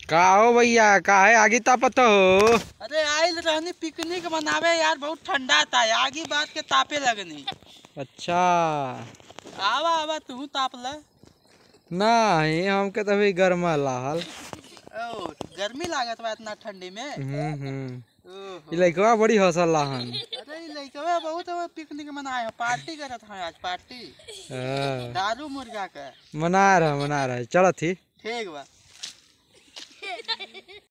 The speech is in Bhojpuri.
का हो भैया काहे आगे तापत हो अरे आइल रहनी पिकनिक मनावे यार बहुत ठंडा था आगी बात के तापे लगनी अच्छा आवा आवा तू ताप ल नहीं हमके तो अभी गर्मा लाहल ओ गर्मी लागत बा इतना ठंडी में हम्म हम्म ओहो। ई लइकवा बड़ी हंसल लाहन अरे ई लइकवा बहुत अब पिकनिक मनाए हो पार्टी करत हैं आज पार्टी हाँ, दारू मुर्गा का मना रहा मना रहा चलत ही ठीक बा